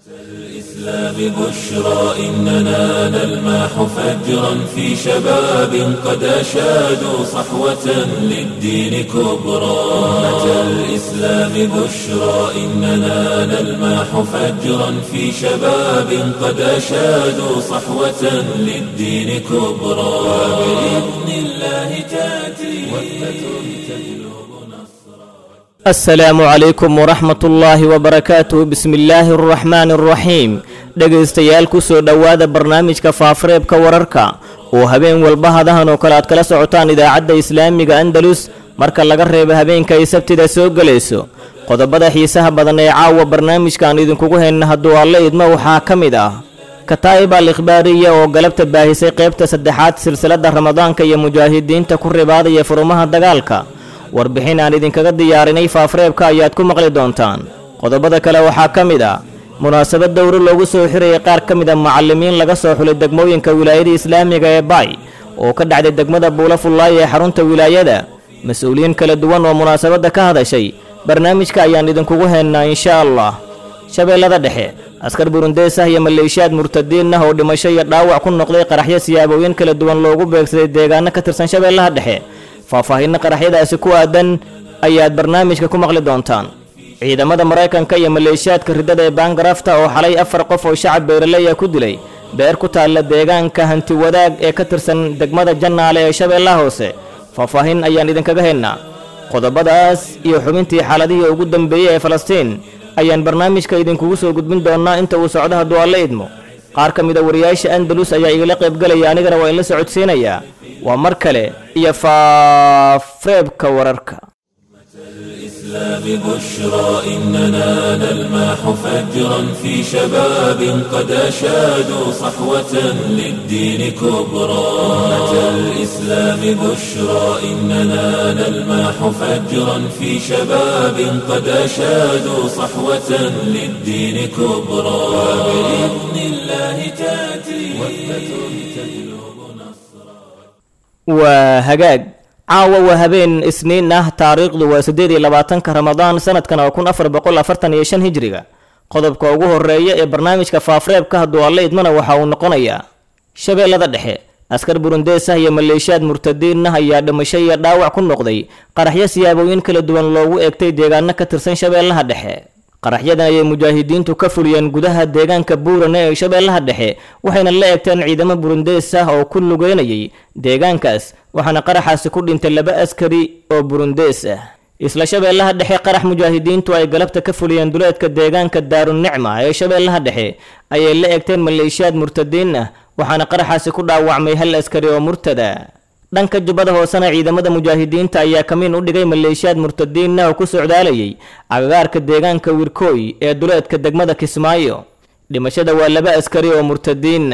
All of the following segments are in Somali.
الإسلام بشرى إننا نلمح فجرا في شباب قد أشادوا صحوة للدين كبرى أمة الإسلام بشرى إننا نلمح فجرا في شباب قد أشادوا صحوة للدين كبرى وبإذن الله تأتي وثبة تجلب نصرا asalaamu calaykum waraxmat ullaahi wabarakaatuh bismi illaahi araxmaani araxiim dhegaystayaal kusoo dhowaada barnaamijka faafareebka wararka oo habeen walba hadahan oo kale aad kala socotaan idaacadda islaamiga andalus marka laga reebo habeenka ay sabtida soo gelayso qodobada xiisaha badan ee caawa barnaamijkaan idinkugu hayna hadduu alle idmo waxaa ka mid ah kataa'ib al ikhbaariya oo galabta baahisay qaybta saddexaad silsiladda ramadaanka iyo mujaahidiinta ku ribaadaya furumaha dagaalka warbixin aan idinkaga diyaarinay faafareebka ayaad ku maqli doontaan qodobada kale waxaa ka mid ah munaasabad dowro loogu soo xirayay qaar ka mid a macallimiin laga soo xulay degmooyinka wilaayada islaamiga ee baay oo ka dhacday degmada buula fullaay ee xarunta wilaayada mas-uuliyiin kala duwan oo munaasabadda ka hadashay barnaamijka ayaan idinkugu haynaa insha allah shabeellada dhexe askar burundees ah iyo maleeshiyaad murtadiin ah oo dhimasho iyo dhaawac ku noqday qaraxyo siyaabooyin kala duwan loogu beegsaday deegaano ka tirsan shabeellaha dhexe faahfaahinno qaraxyadaasi ku aadan ayaad barnaamijka ku maqli doontaan ciidamada maraykanka iyo maleeshiyaadka riddada ee baangarafta oo xalay afar qof oo shacab beeraley ah ku dilay beer ku taalla deegaanka hanti wadaag ee ka tirsan degmada jannaale ee shabeellaha hoose faahfaahin ayaan idinkaga haynaa qodobadaas iyo xubintii xaaladihii ugu dambeeyey ee falastiin ayaan barnaamijka idinkugu soo gudbin doonnaa inta uu socdo hadduu alle idmo qaar ka mid a wariyaasha andalus ayaa igala qaybgelaya anigana waa inla socodsiinayaa waa mar kale iyo faareebka wararka الإسلام بشرى إننا نلمح فجرا في شباب قد أشادوا صحوة للدين كبرى أمة الإسلام بشرى إننا نلمح فجرا في شباب قد أشادوا صحوة للدين كبرى وبإذن الله تأتي وثبة تجلب نصرا waa hagaag caawa waa habeen isniin ah taariikhdu waa siddeed iyo labaatanka ramadaan sanadkan oo kun afar boqol afartan iyo shan hijriga qodobka ugu horeeya ee barnaamijka faafareebka hadduu alle idmana waxa uu noqonayaa shabeellada dhexe askar burundees ah iyo maleeshiyaad murtadiin ah ayaa dhimasho iyo dhaawac ku noqday qaraxyo siyaabooyin kala duwan loogu eegtay deegaano ka tirsan shabeellaha dhexe qaraxyadan ayay mujaahidiintu ka fuliyeen gudaha deegaanka buurane ee shabeellaha dhexe waxayna la eegteen ciidamo burundees ah oo ku lugeynayay deegaankaas waxaana qaraxaasi ku dhintay laba askari oo burundees ah isla shabeellaha dhexe qarax mujaahidiintu ay galabta ka fuliyeen duleedka deegaanka daarunicma ee shabeellaha dhexe ayay la eegteen maleeshiyaad murtadiin ah waxaana qaraxaasi ku dhaawacmay hal askari oo murtada dhanka jubbada hoosena ciidamada mujaahidiinta ayaa kamiin u dhigay maleeshiyaad murtadiin ah oo ku socdaalayay agagaarka deegaanka wirkooy ee duleedka degmada kismaayo dhimashada waa laba askari oo murtadiin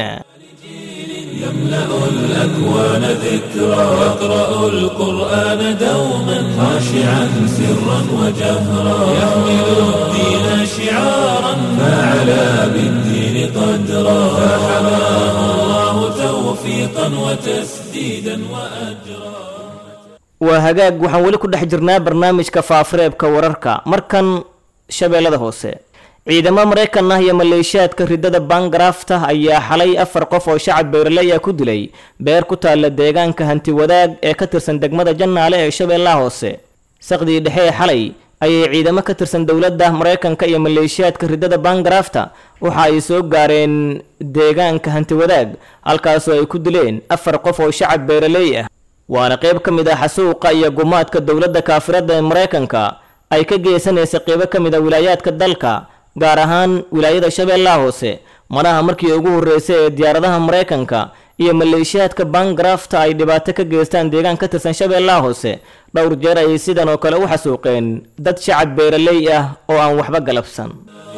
يملأ الأكوان ذكرى يقرأ القرآن دوما خاشعا سرا وجهرا يحمل الدين شعارا فعلى بالدين قدرا فحماه الله توفيقا وتسديدا وأجرا waa hagaag waxaan weli ku dhex jirnaa barnaamijka faafareebka wararka markan shabeellada hoose ciidamo maraykan ah iyo maleeshiyaadka riddada baangarafta ayaa xalay afar qof oo shacab beeraley ah ku dilay beer ku taalla deegaanka hanti wadaag ee ka tirsan degmada jannaale ee shabeellaha hoose saqdii dhexe ee xalay ayay ciidamo ka tirsan dowladda maraykanka iyo maleeshiyaadka riddada baangarafta waxa ay soo gaareen deegaanka hanti wadaag halkaasoo ay ku dileen afar qof oo shacab beeraley ah waana qayb ka mid ah xasuuqa iyo gumaadka dowladda kaafiradda ee maraykanka ay ka geysanaysa qaybo ka mid a wilaayaadka dalka gaar ahaan wilaayada shabeellaha hoose manaha markii ugu horreysay ee diyaaradaha maraykanka iyo maleeshiyaadka baangarafta ay dhibaato ka geystaan deegaan ka tirsan shabeellaha hoose dhowr jeer ayay sidan oo kale u xasuuqeen dad shacab beeraley ah oo aan waxba galabsan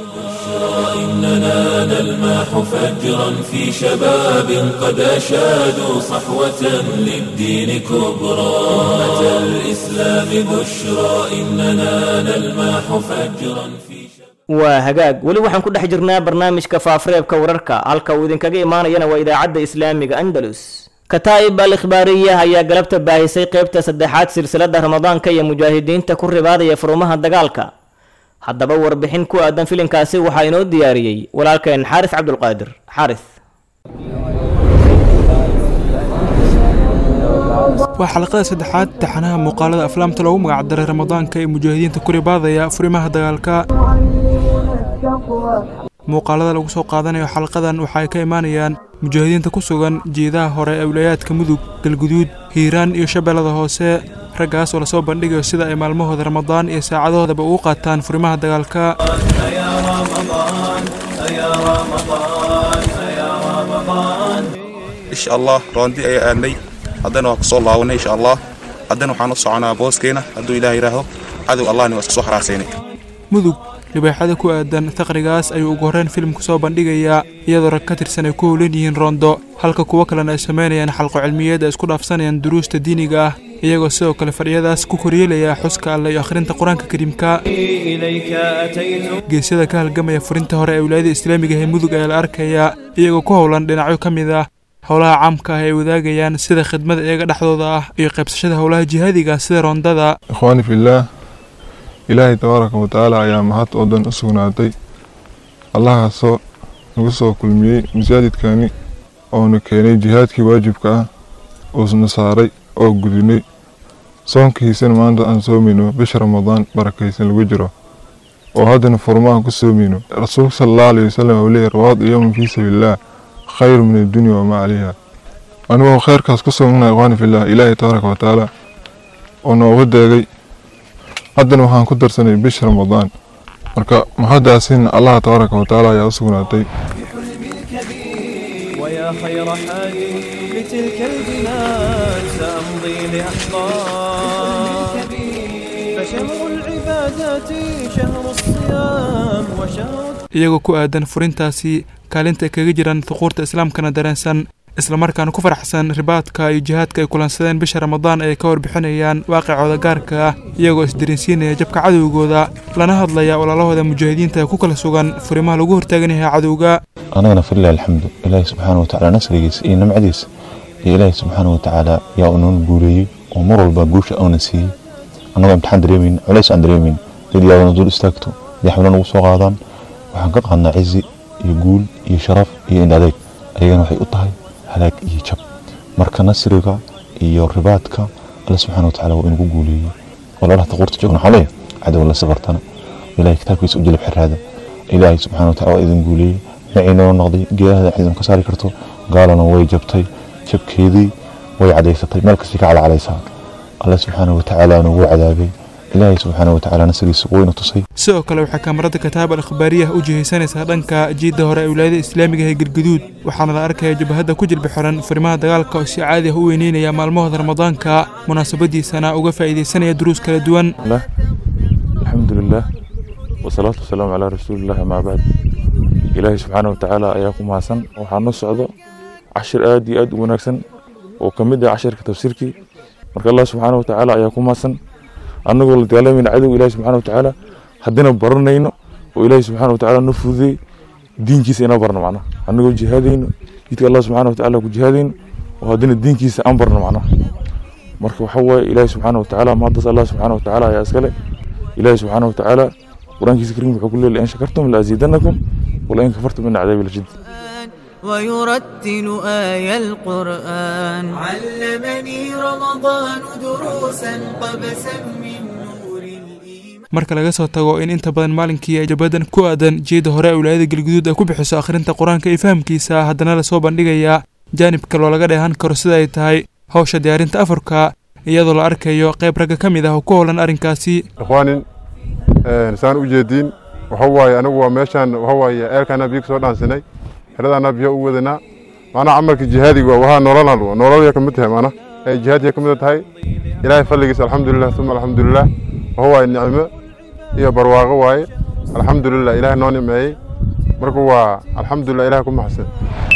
إننا نلمح فجرا في شباب قد أشادوا صحوة للدين كبرى أمة الإسلام بشرى إننا نلمح فجرا في شباب waa hagaag weli waxaan ku dhex jirnaa barnaamijka faafareebka wararka halka uu idinkaga imaanayana waa idaacadda islaamiga andalus kataa'ib al ikhbaariya ayaa galabta baahisay qaybta saddexaad silsiladda ramadaanka iyo mujaahidiinta ku ribaadaya furumaha dagaalka haddaba warbixin ku aadan filinkaasi waxaa inoo diyaariyey walaalkeen xaaris cabdulqaadir xaaris waa xalaqada saddexaad taxanaha muuqaalada aflaamta loogu magacdaray ramadaanka ee mujaahidiinta kuri baadaya furimaha dagaalka muuqaalada lagu soo qaadanayo xalqadan waxa ay ka imaanayaan mujaahidiinta ku sugan jeedaha hore ee wilayaadka mudug galguduud hiiraan iyo shabeellada hoose raggaas oo lasoo bandhigayo sida ay maalmahooda ramadaan iyo saacadahoodaba ugu qaataan furimaha dagaalka insha allah roondi ayaa aadnay haddana waa kusoo laabanay insha allah haddana waxaan u soconaa booskeena hadduu ilaah yidhaahdo cadow allahni waa iska soo xaraarsaynay mudug libaaxada ku aadan taqrigaas ayuu ugu horreyn filimku soo bandhigayaa iyadoo rag ka tirsan ay ku howlan yihiin roondo halka kuwo kalena ay samaynayaan xalqo cilmiyeed ay isku dhaafsanayaan duruusta diiniga ah iyagoo sidoo kale fadhiyadaas ku koryeelaya xuska alle iyo akhrinta qur-aanka kariimka geesyada ka halgamaya furinta hore ee wilaayada islaamiga ee mudug ayaa la arkayaa iyagoo ku howlan dhinacyo ka mid ah howlaha caamka ah ay wadaagayaan sida khidmada iyaga dhexdooda ah iyo qaybsashada howlaha jihaadiga sida roondada ikhwaani fillaah ilaahay tabaaraka wa tacaala ayaa mahad oo dhan u sugnaatay allahaasoo nagu soo kulmiyey masaajidkani oona keenay jihaadkii waajibka ah uusna saaray oo gudinay soonkiisana maanta aan soomayno bisha ramadaan barakaysan lagu jiro oo haddana furmahan ku soomayno rasuulka sala allahu alayhi wasalam uu leeyahy rawaadu yowman fii sabiilillaah khayru min addunya wamaa calayha anigoo khayrkaas ku soognaa ikhwaani fillaah ilaahay tabaaraka wa tacaala oo nooga deegay haddana waxaan ku darsanay bisha ramadaan marka mahadaasin allah tabaaraka wa tacaala ayaa u sugnaatay ويا خير حال لتلك البلاد سأمضي لأحضان فشهر العبادات شهر الصيام وشهر iyagoo ku aadan furintaasi kaalinta ay kaga jiraan thuquurta islaamkana dareensan islamarkaana ku faraxsan ribaadka iyo jihaadka ay kulansadeen bisha ramadaan ay ka warbixinayaan waaqicooda gaarka ah iyagoo isdareensiinaya jabka cadowgooda lana hadlaya walaalahooda mujaahidiinta ee ku kala sugan furimaha lagu hortaagan yahay cadowga anagana falilah alxamdu ilaahi subxaana wa tacaala nasrigiisa iyo nimcadiisa iyo ilaahi subxaana wa tacaala yaa unan guuleeyey oo mar walba guusha auna siiyey annagoo imtixaan dareemeyn culays aan dareemeyn dad yaabana dul istaagto yaxwila nagu soo qaadaan waxaan ka qaadnaa cizi iyo guul iyo sharaf iyo indhadeeg ayagana waxay u tahay halaag iyo jab marka nasriga iyo ribaadka alle subxaana wa tacaala waa inagu guuleeyey walaalaha taquurta joogna waxaa leeyahay cadow la sabartana ilahay kitaabkiisa u jalab xiraada ilaahay subxaana wa tacaala waa idin guuleeyey maciinoo noqday geedaha ciidan ka saari karto gaalana way jabtay jabkeedii way cadaysatay meel kastay ka calcalaysaa alle subxaana wa tacaalaana wuu cadaabay ilaahay subxaana wa tacaala nasrigiisa wayna tusay sidoo kale waxay kaamarada kitaab al akhbaariyah u jihaysanaysaa dhanka jiidda hore ee wilaayada islaamiga ee galguduud waxaana la arkaya jabahadda ku jilbi xiran furimaha dagaalka oo si caadi ah u weyneynaya maalmahooda ramadaanka munaasabadiisana uga faa'iidaysanaya duruus kala duwan alxamdu lilah wasalaatu wasalaamu calaa rasuulillahi amaa bacd ilaahay subxaana wa tacaala ayaa ku mahadsan waxaa noo socdo cashir aad iyo aad u wanaagsan oo ka mid ah cashirka tafsiirkii marka allah subxaana wa tacaala ayaa ku mahadsan annagoo la dagaalamayna cadow ilahi subxana wa tacaala haddina baranayno oo ilaahi subxana wa tacaala noo fududeey diinkiisa inoo barno macnaha annagoo jihaadayno jidka allah subxana wa tacaala ku jihaadayno oo haddina diinkiisa aan barno macnaha marka waxa waaye ilaahi subxaana wa tacaala mahaddas allah subxaana wa tacaala ayaa iskale ilaahi subxaana wa tacaala qur-aankiisa kariim wuxuu ku leeyahay in shakartum laaziidanakum walain kafartum min cadaabi lashid ويرتل آي القرآن علمني رمضان دروسا قبسا من نور الإيمان marka laga soo tago in inta badan maalinkii ay jabadan ku aadan jeeda hore ee wilaayada galguduud ay ku bixiso akhrinta qur-aanka iyo fahamkiisa haddana lasoo bandhigayaa jaanib kaloo laga dheehan karo sida ay tahay hawsha diyaarinta afarka iyadoo la arkayo qayb ragga ka mid ah oo ku howlan arrinkaasi ikhwaanin saan u jeediin waxa waaye anigu waa meeshaan waxa waaye eelkaana biyo kasoo dhaansinay xeradaana biyo u wadanaa macnaha camalka jihaadiga waa nololan nololya ka mid tahay macna ay jihaadiya ka mid tahay ilaahay fadligiisa alxamdulilah uma alxamdulilah waxa waaye nicmo iyo barwaaqo waaye alxamdulilah ilaahay noo nimeeyey marka waa alxamdulilah ilahay ku maxsan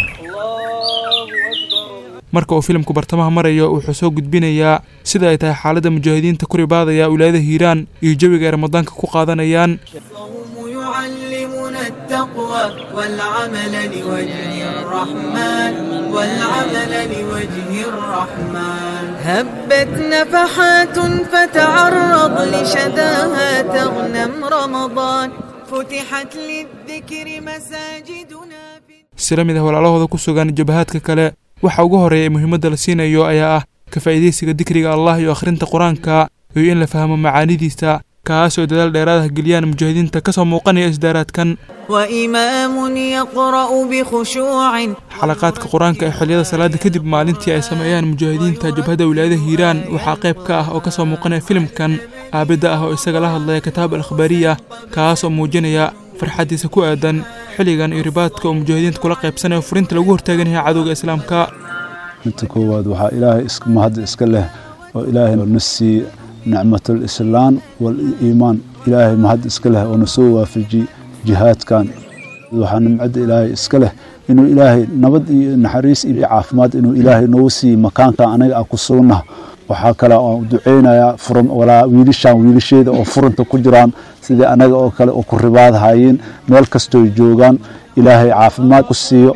marka uu filimku bartamaha marayo wuxuu soo gudbinayaa sida ay tahay xaaladda mujaahidiinta ku ribaadaya wilaayada hiiraan iyo jawiga ay ramadaanka ku qaadanayaan الصوم يعلمنا التقوى والعمل لوجه الرحمن والعمل لوجه الرحمن هبت نفحات فتعرض لشداها تغنم رمضان فتحت للذكر مساجدنا sila mid ah walaalahooda ku sugan jabahaadka kale waxa ugu horreeya ee muhiimadda la siinayo ayaa ah ka faa'iidaysiga dikriga allah iyo akhrinta qur-aanka iyo in la fahmo macaanidiisa kaas oo dadaal dheeraadaha geliyaan mujaahidiinta ka soo muuqanaya isdaaraadkan وإمام يقرأ بخشوع xalaqaadka qur-aanka ee xilliyada salaada kadib maalintii ay sameeyaan mujaahidiinta jabhadda wilaayada hiiraan waxaa qayb ka ah oo ka soo muuqanaya filimkan aabidda ah oo isaga la hadlaya kitaab al akhbaariya kaas oo muujinaya farxaddiisa ku aadan xilligan iyo ribaadka oo mujaahidiinta kula qaybsanayo furinta lagu hortaagan yahay cadowga islaamka inta koowaad waxaa ilaahay is- mahad iska leh oo ilaahay na siiye nicmatul islaan wal iimaan ilaahay mahad iska leh oo na soo waafajiye jihaadkan waxaa nimcadda ilaahay iska leh inuu ilaahay nabad iyo naxariis iyo caafimaad inuu ilaahay noogu siiye makaanka anaga aan ku sugnaha waxaa kale oo duceynayaa furan walaa wiilashaan wiilasheeda oo furanta ku jiraan sidii anaga oo kale oo ku ribaadhayeen meel kastoo joogaan ilaahay caafimaad ku siiyo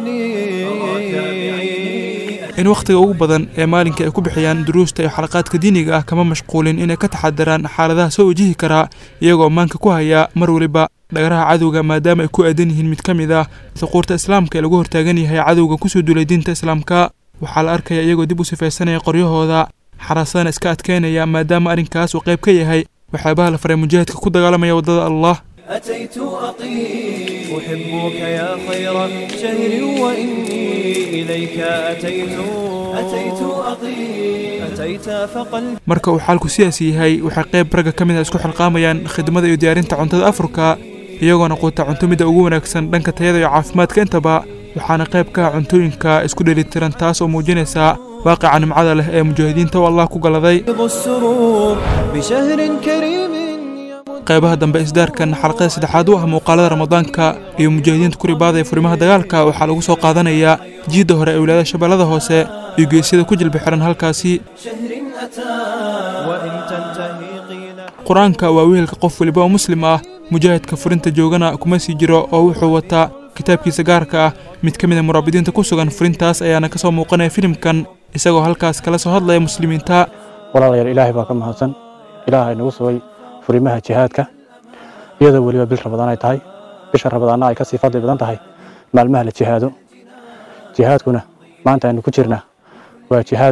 in wakhtiga ugu badan ee maalinka ay ku bixiyaan duruusta iyo xalaqaadka diiniga ah kama mashquulin inay ka taxadaraan xaaladaha soo wajihi karaa iyagoo maanka ku haya mar waliba dhagaraha cadowga maadaama ay ku aadan yihiin mid ka mid ah suquurta islaamka ee lagu hortaagan yahay cadowga kusoo duulay diinta islaamka waxaa la arkaya iyagoo dib u sifaysanaya qoryahooda xarasadana iska adkeynaya maadaama arrinkaas uu qayb ka yahay waxyaabaha la faray mujaahidka ku dagaalamaya waddada allah أتيت أطيب أحبك يا خير شهر وإني إليك أتيت أتيت أطيب أتيت فقلبي marka uu xaalku sidaas yahay waxay qayb ragga ka mid ah isku xilqaamayaan khidmada iyo diyaarinta cuntada afurka iyagoona quuta cunto midda ugu wanaagsan dhanka tayada iyo caafimaadka intaba waxaana qayb ka ah cuntooyinka isku dheelitiran taas oo muujinaysa waaqica nimcada leh ee mujaahidiinta oo allah ku galaday السرور بشهر كريم qaybaha dambe isdaarkan xalqada saddexaad u ah muuqaalada ramadaanka iyo mujaahidiinta ku ribaadaya furimaha dagaalka waxaa lagu soo qaadanayaa jiidda hore ee wilaayada shabeellada hoose iyo geesyada ku jilba xiran halkaasi شهر أتى وإن تنتهي قيل qur-aanka waa wehelka qof weliba oo muslim ah mujaahidka furinta joogana kuma sii jiro oo wuxuu wataa kitaabkiisa gaarka ah mid ka mid a muraabidiinta ku sugan furintaas ayaana ka soo muuqanaya filimkan isagoo halkaas kala soo hadlaya muslimiinta walaalayaal ilaahay baa ka mahadsan ilaahay nagu sugay furimaha jihaadka iyadoo weliba bil rabadaan ay tahay bisha rabadaanna ay ka sii fadli badan tahay maalmaha la jihaado jihaadkuna maanta aynu ku jirnaa waa jihaad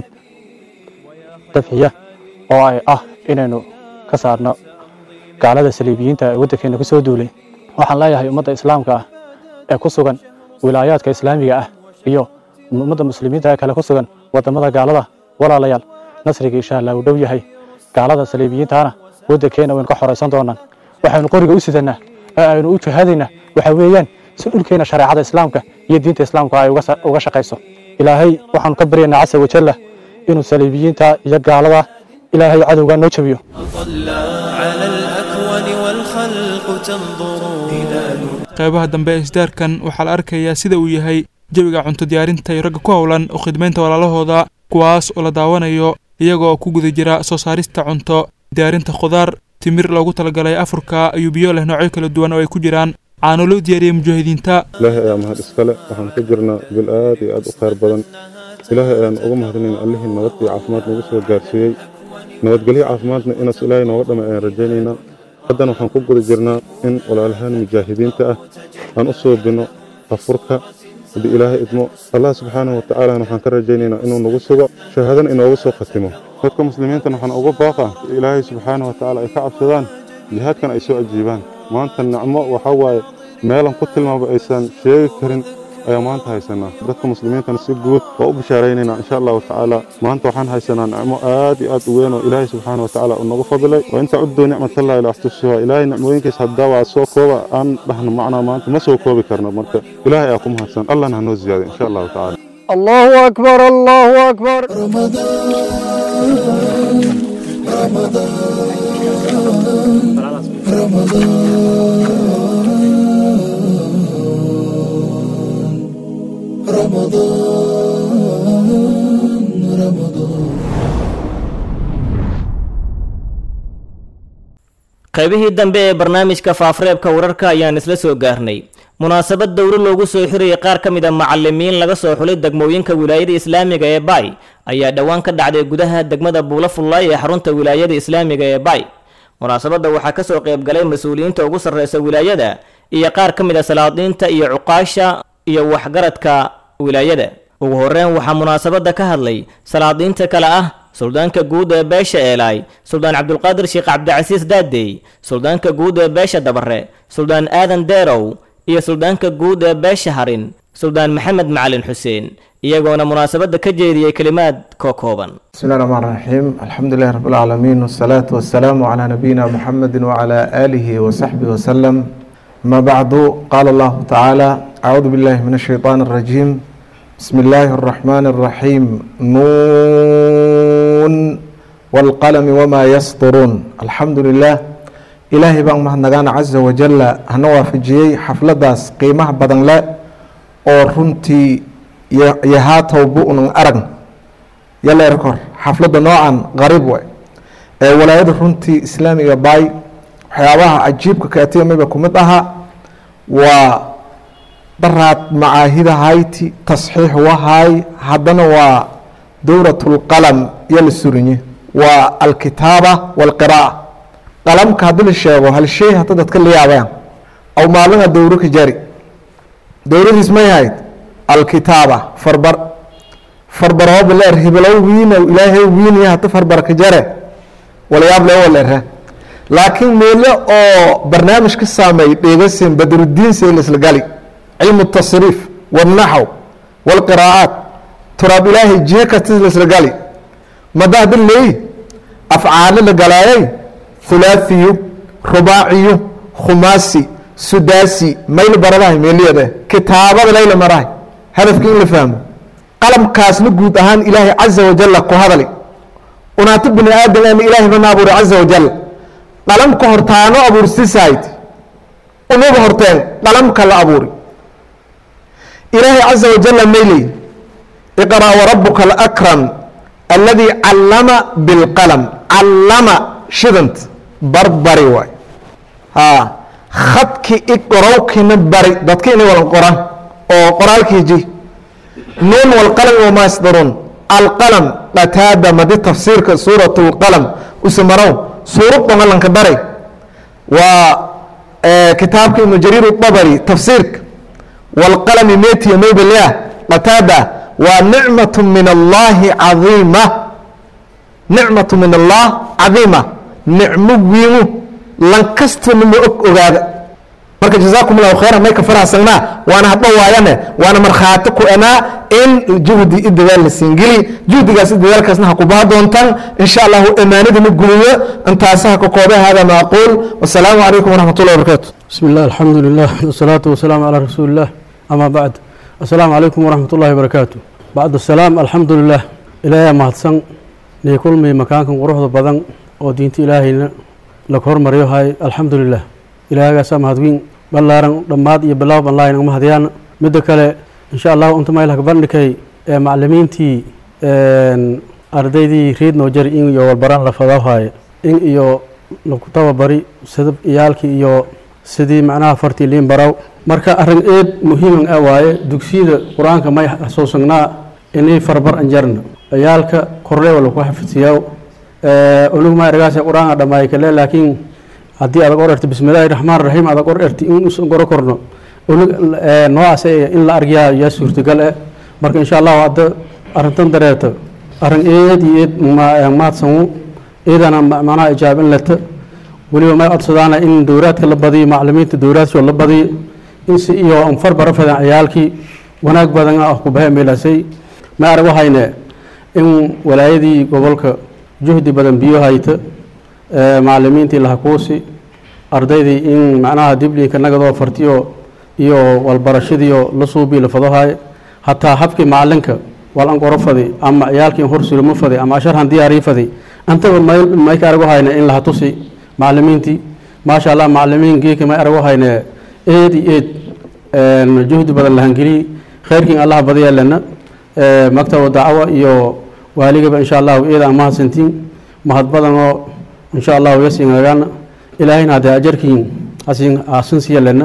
dafciya oo ay ah inaynu ka saarno gaalada saliibiyiinta ee waddankeena ku soo duulay waxaan leeyahay ummadda islaamka ah ee ku sugan wilaayaadka islaamiga ah iyo ummadda muslimiinta ee kale ku sugan waddamada gaalada walaalayaal nasriga insha allah uu dhow yahay gaalada saliibiyiintaana waddankeena waynu ka xoraysan doonaan waxaynu qoriga u sidannaa ee aynu u jihaadaynaa waxa weeyaan si dhulkeena shareecada islaamka iyo diinta islaamka ay uga sa- uga shaqayso ilaahay waxaanu ka baryaynaa casa wajalla inuu saliibiyiinta iyo gaalada ilaahay cadowgaa noo jabiyo طلى على الأكوان والخلق تنظر هلال qaybaha dambe ee isdaarkan waxaa la arkayaa sida uu yahay jawiga cunto diyaarinta iyo ragga ku howlan oo khidmaynta walaalahooda kuwaas oo la daawanayo iyagoo ku guda jira soo saarista cunto diyaarinta khudaar timir loogu talagalay afurka iyo biyo leh noocyo kala duwan oo ay ku jiraan caano loo diyaariyey mujaahidiinta ilaahay ayaa mahad iskale waxaan ku jirnaa bil aad iyo aad u khayr badan ilaahay ayaan uga mahadinayna allihii nabad iyo caafimaad nagu soo gaarsiiyey nabadgelyo caafimaadna inaas ilaahay nooga dhama ayaan rajaynaynaa haddana waxaan ku guda jirnaa in walaalahaan mujaahidiinta ah aan u soobino afurka haddii ilaahay idmo allah subxaanahu watacaalana waxaan ka rajaynaynaa inuu nagu sugo shahaadana inoogu soo khatimo dadka muslimiintana waxaan uga baaqa ilaahay subxaanahu watacaala ay ka cabsadaan jihaadkan ay soo ajiibaan maanta nicmo waxaa waaye meelan ku tilmaamo aysan sheegi karin ayaa maanta haysanaa dadka muslimiintana si guud waa u bishaaraynaynaa insha allahu tacaala maanta waxaan haysanaa nicmo aad iyo aad u weyn oo ilaahay subxaana wa tacaala uu nagu fadlay wa inta cudduu nicmatallahi la axtusuha ilaahay nicmooyinkiis haddaa waa soo kooba aan dhahno macnaa maanta ma soo koobi karno marka ilaahay ayaa ku mahadsan allahna hanoo ziyaaday insha allahu tacaala الله أكبر الله أكبر qaybihii dambe ee barnaamijka faafareebka wararka ayaan isla soo gaarnay munaasabad dowro loogu soo xirayay qaar ka mid a macalimiin laga soo xulay degmooyinka wilaayada islaamiga ee bay ayaa dhowaan ka dhacday gudaha degmada buula fullaay ee xarunta wilaayada islaamiga ee bay munaasabadda waxaa ka soo qayb galay mas-uuliyiinta ugu sarreysa wilaayada iyo qaar ka mid a salaadiinta iyo cuqaasha iyo waxgaradka wilaayada ugu horreyn waxaa munaasabadda ka hadlay salaadiinta kale ah suldaanka guud ee beesha eelaay suldaan cabdulqaadir sheekh cabdicasiis daadey suldaanka guud ee beesha dabare suldaan aadan deerow iyo suldaanka guud ee beesha harin suldaan maxamed macalin xuseen iyagoona munaasabadda ka jeediyey kelimaad kookooban بسم الله الرحمن الرحيم الحمد لله رب العالمين والصلاة والسلام على نبينا محمد وعلى آله وصحبه وسلم ما بعد قال الله تعالى أعوذ بالله من الشيطان الرجيم بسم الله الرحمن الرحيم نون والقلم وما يسطرون الحمد لله إلهي بان مهنغان عز وجل هنوا في جي حفلة داس قيمة بدن لا أو رنتي يهاتو بؤن أرن yalla erkor xafladda noocan qariib way ee walaayada runtii islaamiga baay waxyaabaha cajiibka kaatiyamayba ku mid ahaa waa daraad macaahida hayti tasxiix wahaay haddana waa dowratulqalam iyo la surinye waa alkitaaba walqiraa'a qalamka haddii la sheego hal shay hadda dadka la yaabaan aw maalina dowro ka jari dowradiis may hayd alkitaaba farbar farbarooba leer hibilow wiinow ilaahay wiinaya hata farbarka jare walayaab leewo leerha laakiin meelo oo barnaamij ka saameey dheegasin badrudiin seel isla gali cilmu tasriif wاlnaxw wاlqiraa'aat turaab ilaahay jihe kastis la isla gali mada hadda leey afcaalo la galaayay thulaathiyu rubaaciyu khumaasi sudaasi mayl baradahay meeliyade kitaabada layla marahay hadafka in la fahmo qalamkaasna guud ahaan ilaahay caza wajalla ku hadali unaata bini aadam ama ilaahay bana abuuri caza wajal qalamka hortaano abuursisayd unuba horteen qalamka la abuuri ilaahay caza wajalla mayley iqra warabuka alakram alladii callama bilqalam callama shidant barbari waay ha khadki iqorowkina bari dadka inay wadan qoran oo qoraalkii ji nuun walqalami wamaa yasdaruun alqalam qataada madi tafsiirka suurat lqalam usamarow suurad dhogalanka baray waa kitaabka ibnu jariir dabari tafsiirka walqalami metiya maybalea qataada waa nicmatu min allahi cadiima nicmatu min allah cadiima nicmo wiimu lankastana ma og ogaada marka jazaakum allahu khayran may ka faraxsanaa waana hadba waayane waana markhaati ku enaa in juhdi i dadaal la siingeli juhdigaas i dadaalkaasna ha ku baha doontaan insha allahu amaanadina guliyo intaasa ha ka koobe hada ma aquul wasalaamu calaykum waraxmat ullahi wabarakaatu بسم الله الحمد لله والصلاة والسلام على رسول الله أما بعد السلام عليكم ورحمة الله وبركاته بعد السلام الحمد لله إلهي مهدسن نيكل مي مكانكم قروح بدن ودينتي إلهي لكهر مريو هاي الحمد لله إلهي قاسا مهدوين بلارن دماد يبلاو بالله إنك مهديان مدى كالي إن شاء الله أنتم إلهك برنكي معلمينتي ardaydii reed noo jari in iyo walbaraan la fadawhayo in iyo lagu tababari sida iyaalkii iyo sidii macnaha fartii liin baraw marka arrin eed muhiiman ah waaye dugsiyada qur-aanka may xasuusanaa inay farbar anjarna ciyaalka korle wala ku xafidsiyaa unugu ma ergaas qur-aanka dhammaay kale laakiin haddii adag or erti bismillaahi raxmaan raxiim adag or erti in usan goro korno unug noocaas in la argyaa yaa suurtagal ah marka insha allahu hadda arrintan dareerta arrin eed iyo eed mahadsanwo eedana macnaha ijaabin leta weliba may codsadaana in dowraadka la badiyo maclimiinta dowraadshoo la badiyo in si iyo anfar bara fadan ciyaalkii wanaag badan ah ku bahe meelasay ma arag waxayne in walaayadii gobolka juhdi badan biyo hayta maclimiintii lahakuusi ardaydii in macnaha dibliinka nagadoo fartiyo iyo walbarashadiio la suubii la fadohaye hataa habkii macalinka walan qoro fadi ama ciyaalkii hor sulimo fadi ama asharhan diyaariyi fadi antaba may ka arag hayne in laha tusi maclimiintii maasha allah maclimiin geeka may arag hayne eed iyo eed juhdi badan lahangeliyi khayrkiin allah badiya lena maktaba dacwa iyo waaligaba insha allahu eeda aan mahadsantiin mahad badanoo insha allahu yasinagana ilaahayna haddee ajarkiin asin asin siya lena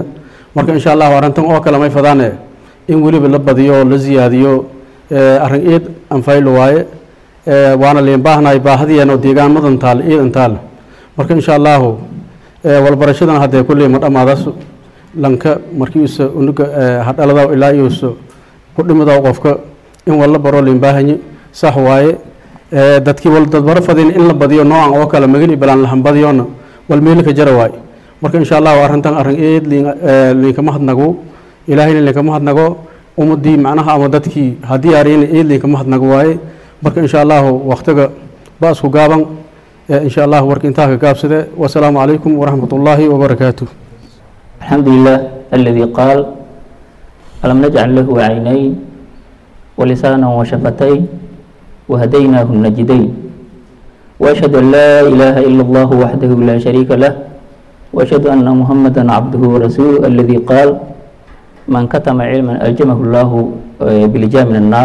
marka insha allahu arrintan oo kale may fadaane in weliba la badiyo oo la ziyaadiyo arrin iid anfaylo waaye waana liin baahnahay baahadiyan oo deegaamadan taal iidan taal marka insha allahu walbarashadan haddee kulley ma dhammaadaas lanka markiisa unuga hadhalada ilaa iusa ku dhimido qofka in walla baro liin baahanyi sax waaye dadkii wal dadbaro fadin in la badiyo noocan oo kale magani balaan lahan badiyona wal meelika jara waaye marka insha allahu arrintan arrin eed liinkama hadnago ilaahayna liinkama hadnago ummadii macnaha ama dadkii haddii ariyana eed liinkama hadnago waaye marka insha allahu waktiga ba isku gaaban insha allahu warka intaa ka gaabsade wasalaamu calaykum waraxmat ullaahi wabarakaatuh الحمد لله الذي قال ألم نجعل له عينين ولسانا وشفتين وهديناه النجدين وأشهد أن لا إله إلا الله وحده لا شريك له وأشهد أن محمدا عبده ورسوله الذي قال من كتم علما ألجمه الله بلجام من النار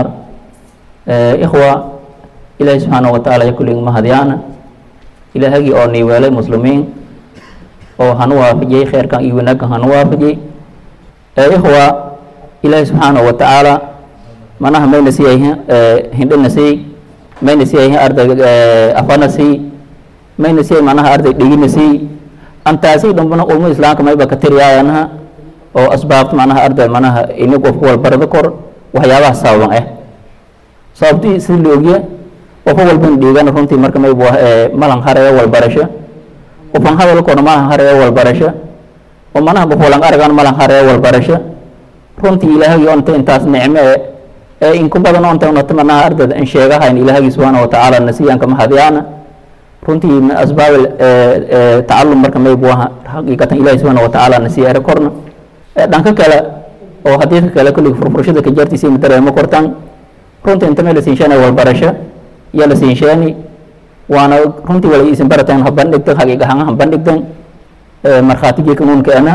إخوة إلهي سبحانه وتعالى يقول ما هديانا إلهي أوني ولا مسلمين oo hanu waafajiyey kheerkan iyo wanaaggan hanu waafajiyey ikhwa ilaahi subxaanahu wa tacaala manaha mayna siiyay hindhana siiyey mayna siiyay arday afana siiyey mayna siiyay manaha arday dhigina siiyey antaasi dhambana ulmo islaamka mayba ka tiriyaayanaha oo asbaabta manaha arday manaha ini qofku walbarada kor waxyaabaha sababan ah sababtii si la ogya qofo walban dhiigana runtii marka maybu malan haraya walbarasho qofan hadalkoona malan haraya walbarasho oo manaha qof walan aragan malan haraya walbarasho runtii ilaahagii onta intaas nicme e ee inku badan onta unata manaha ardayda in sheegahayn ilaahagii subxaana watacaala nasiyanka mahadyaana runtii min asbaab tacalum marka maybu aha xaqiiqatan ilahi subxaana watacaala nasiya ere korna dhanka kale oo hadiidka kale kullig furfurashada ka jartiisa ina dareemo kortan runtii inta meel la siinshanay walbarasho iyo la siinsheeni waana runtii wala isin barateen ha bandhigtan haqiiqahaan ha bandhigtan markhaatigii kanuunkeena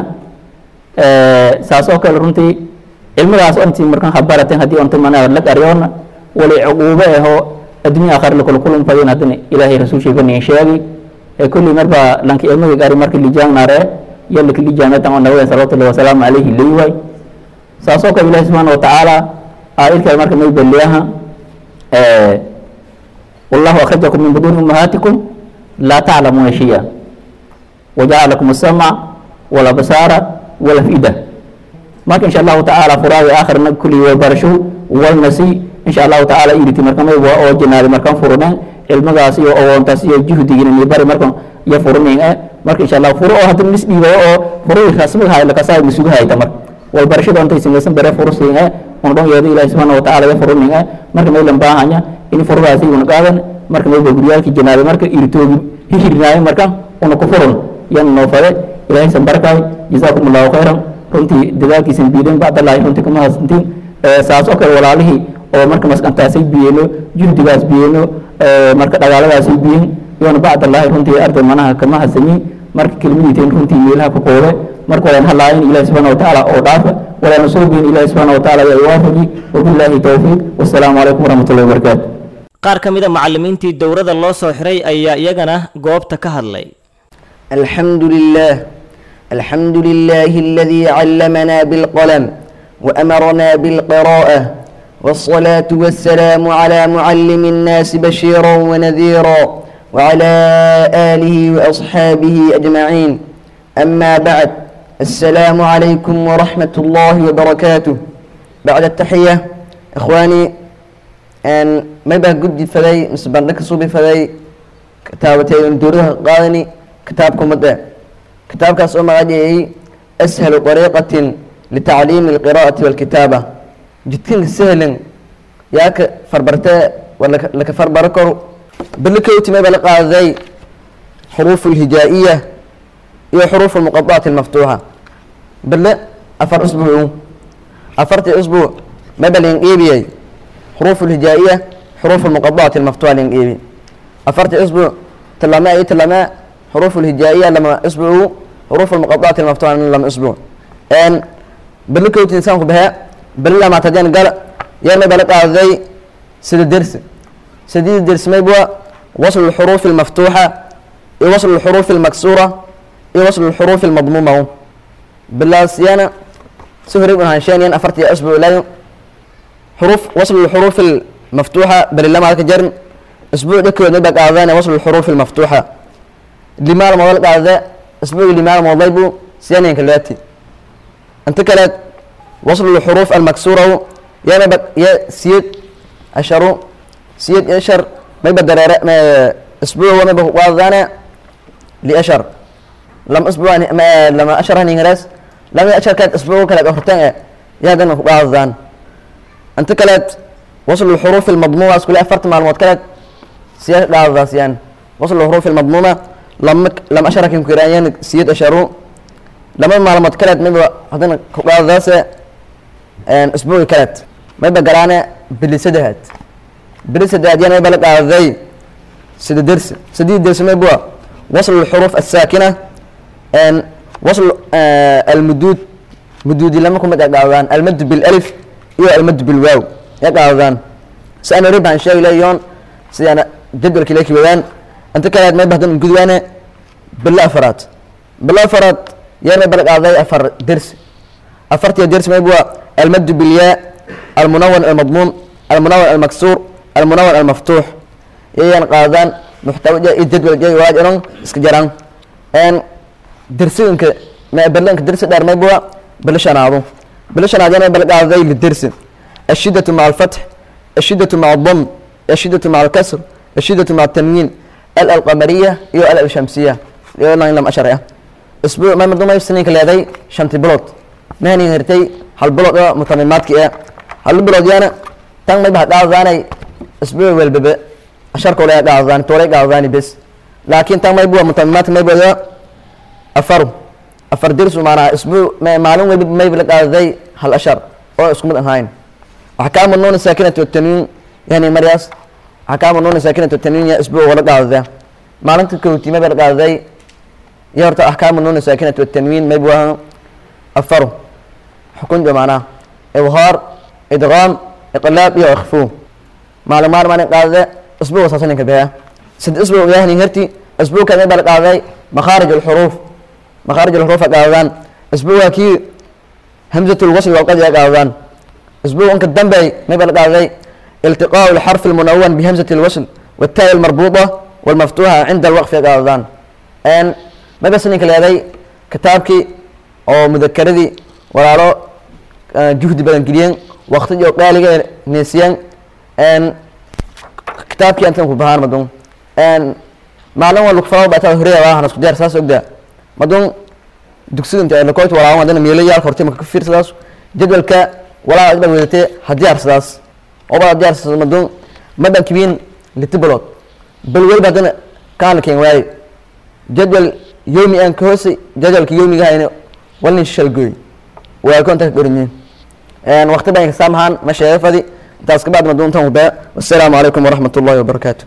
saas oo kale runtii cilmigaas ontii markan ha barateen haddii onta mana lag aryoona wali cuquube ahoo adduunya aakhir la kula kulun fadin haddana ilaahay rasuulshiiga niin sheegi kulli marba lanki ilmiga gari marki lijaangnare iyo laki lijaametan oo nabiga salawatullahi wasalaamu calayhi leeyahay saas oo kale ilaahi subxaana watacaala aayadkale marka may beliyaha والله أخرجكم من بطون أمهاتكم لا تعلمون شيئا وجعل لكم السمع والأبصار والأفئدة ما إن شاء الله تعالى فراغ آخر كل وبرشو والنسي إن شاء الله تعالى إيرتي مركم أو جنال مركم فرنا المغاسي أو أنتسي جهد جين يبر مركم يفرنين مرك إن شاء الله فرو هذا النسبي أو فرو خاصم هاي لك ساي مسوق هاي تمر والبرشو أنت يسمى بره فرسين ونبغى يدي الله سبحانه وتعالى يفرنين مركم يلم باهanya in furdaasi una qaadan marka mayba guryaalkii janaabe marka irtoogi hihirnaayo marka una ku furan yan noo fade ilaahay san barakaay jazaakum allahu khayran runtii dadaalkiisan biideen bacdallaahi runtii kama hasantiin saas oo kale walaalihii oo marka maskantaasay biyeeno juhdigaas biyeeno marka dhagaaladaasay biyen yoona bacdallaahi runtii arday manaha kama hasanin marka kelmadiiteen runtii meelaha ku qoode marka walaan halaayin ilahi subxaana watacaala oo dhaafa walaana soo biyin ilahi subxaana watacaala yaa iwaafaji wabilaahi towfiiq wassalaamu calaykum waraxmatullahi wabarakaatu qaar ka mid a macallimiintii dowladda loo soo xiray ayaa iyagana goobta ka hadlay الحمد لله الحمد لله الذي علمنا بالقلم وأمرنا بالقراءة والصلاة والسلام على معلم الناس بشيرا ونذيرا وعلى آله وأصحابه أجمعين أما بعد السلام عليكم ورحمة الله وبركاته بعد التحية إخواني أن ما بقى قد فذي مسبرنك صوبي فذي كتابتين دورها قادني كتابكم مدى كتاب كاس أمغادي أسهل طريقة لتعليم القراءة والكتابة جدكين سهل ياك فربرتا ولا لك فربركر بالكوتي ما بلقى ذي حروف الهجائية هي حروف المقطعات المفتوحة بل أفر أسبوع أفرت أسبوع ما بلين إيبي حروف الهجائية حروف المقطعات المفتوحة لين إيبي أفرت أسبوع تلما أي تلما حروف الهجائية لما أسبوع حروف المقطعات المفتوحة لما أسبوع أن بالكوتي إنسان بها بل ما تدين قال يا ما بلقى ذي سيد الدرس سديد الدرس ما يبغى وصل الحروف المفتوحة وصل الحروف المكسورة وصل الحروف المضمومة بلاسيانا سهري بن هانشانيان أفرتي أسبوع لا حروف وصل الحروف المفتوحة بل لما هذا جرم أسبوع ذكر نبقى أعذانا وصل الحروف المفتوحة لما الموضوع هذا أسبوع لما الموضوع بو سيانين كلاتي أنت كلات وصل الحروف المكسورة يا نبقى يا سيد أشرو سيد أشر ما يبدر ما أسبوع وما بوضعنا لأشر لم أسبوع ما لما أشر هني غرس لم أشر كانت أسبوع كلا بحرتين يا جن بعضان أنت كلات وصل الحروف المضمومة كل أفرت معلومات كلات سياد بعض يعني وصل الحروف المضمومة لما لما أشرك يمكن يعني سيد أشرو لما معلومات كلات ما يبقى هذين بعض ذاس أسبوع كلات ما يبقى قرانا بالسدهات بالسدهات يعني يبقى لك ذي سد درس سدي درس ما يبقى وصل الحروف الساكنة أن وصل آه المدود مدود لما كنا قاعدان المد بالالف iyo المد بالواو يقعدان سأنا ربع عن شيء لا يون سأنا جدول كليك بيان أنت كانت ما بهدن قدوانا بالله فرات بالله فرات يا ما بلق أعضاء أفر درس أفرت يا درس ما يبغى المد بالياء المنون المضموم المنون المكسور المنون المفتوح يان قاعدان محتوى الجدول جاي واجرون اسكجران ان درسينك ما بلنك درس دار ما يبغى بلشان عضو بلشان عضو بلق أعضاء للدرس الشدة مع الفتح الشدة مع الضم الشدة مع الكسر الشدة مع التنوين ال القمرية يو ال الشمسية يو لا لم أشرع أسبوع ما مدوم يسنين كلا ذي شنتي بلوت ما هني هرتي هل بلوت متممات كي هل بلوت يانا تان ما بحد أعزاني أسبوع والبب أشارك ولا أعزاني توري أعزاني بس لكن تان ما يبغى متممات ما يبغى أفرو أفر درس معنا أسبوع ما معلوم ما يبغى أعزاني هل أشر أو اسكمل هاين أحكام النون الساكنة والتنوين يعني مرياس أحكام النون الساكنة والتنوين يا أسبوع ولا قاعد ذا ما لنت كوتي ما بلقى ذي يرت أحكام النون الساكنة والتنوين ما يبغى أفرو حكم بمعناه إظهار إدغام إقلاب يا إخفو معلومات ما نقال ذا أسبوع أساسا كبيرة سد أسبوع يعني هرتي أسبوع كذا بلقى ذي مخارج الحروف مخارج الحروف قاعدان أسبوع كي همزة الوصل وقد يقاعدان اسبوع انك الدنبي ما يبقى ذي التقاء الحرف المنون بهمزة الوصل والتاء المربوطة والمفتوحة عند الوقف يا قاعدان ان ما بس انك لدي كتابك او مذكرتي ولا له جهد بدن كليان وقت جو قالي نسيان ان كتابك انت بهان مدون ان معلومة اللي كفاوا بقى هريا واحد اسكو دير ساس وقدا مدون dugsiga inta la koyt walaa wadana meelayaal hortay ma ka fiirsadaas jadwalka walaa aad wadate hadiyaar sidaas oo baa diyaar sidaas madun madan kibin litibalot bal wal badana kaan keen waay jadwal yoomi aan ka hoosay jadwalka yoomiga hayna walin shalgoy waa konta gorinyin een waqti baan saamahan ma sheefadi taas ka baad madun tan wada wassalaamu calaykum waraxmatullaahi wabarakaatu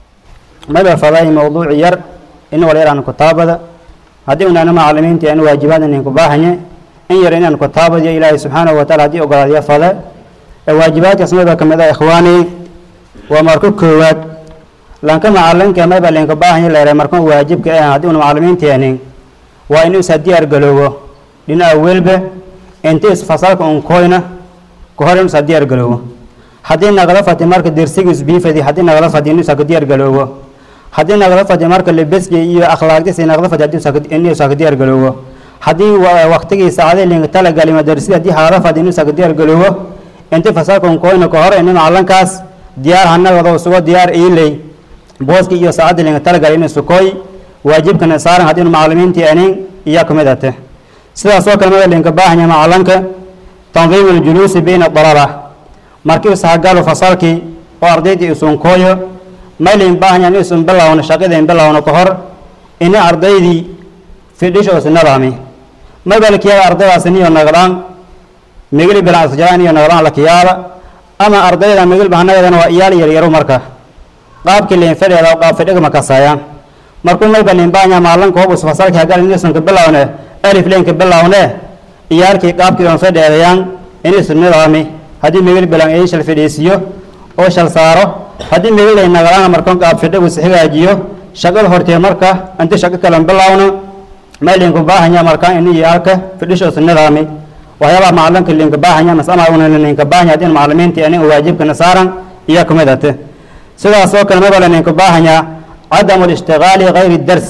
maba fadaahi mawduuc yar in wala yaraan kutaabada haddii unaana macalimiinta aan waajibaad inaan ku baahanye in yar inaan kutaabadiyo ilaahay subxaanahu wataala haddii ogolaadyo fale ee waajibaadkaas mayba ka mid ah ikhwaani waa marko koowaad lanka macalinka mayba linka baahanye leere marka waajibka ah haddii una macalimiinteenin waa inuu isa diyaar galoobo dhinaca welba inta is fasalka un koyna ka hor inuu isa diyaar galoobo haddii nagala fati marka dersigiis biifadi haddii nagala fati inuu isa ka diyaar galoobo haddii nagala fadi marka lebeski iyo akhlaaqdiisa nagala fadi inuu isa ka diyaar galoobo haddii waqtigii saacadii linka talagali madarsi haddii halala fadi inuu isa ka diyaar galoobo inta fasalka un koyna ka hor inuu macalinkaas diyaar hanagado isugo diyaar iiley booski iyo saacadii linka talagali inuu sukoy waajibkana saaran haddii macalimiintii anin iyaa ka mid ate sidaas oo kale mada linka baahanya macalinka tandiim aljuluusi bayna dalaba markii isahagalo fasalkii oo ardaydii isun kooyo maylin baahanya in isun bilowna shaqadeen bilowna ka hor ina ardaydii fidhisho is nadaami mabalkiyaa ardaydaas niyo nagdaan migli bilan isjaan iyo nagdaan la kiyaaba ama ardayda migli bahanagana waa iyaal yar yaro marka qaabkii liin fadheeda qaab fadhiga ma kasayaan markuu mayba liin baahanya maalinka hobus fasalkii hagal in isun ka bilowne alif leenka bilowne iyaalkii qaabkii on fadheedayaan in isun nidaami haddii migli bilan ay shal fadhiisiyo oo shal saaro haddii migli ay nagdaan markan qaab fadhigu is hagaajiyo shaqada hortee marka inta shaqo kale bilowno may linku baahanya markaa ini yaalka fidhishoosa nidaami waxyaabaha macalinka linka baahanya mas ama una linka baahanya hadii macalimiinta anin waajibkana saaran iyo kamid ate sidaas oo kale mabala ninka baahanya cadamu lishtigaali gayri dars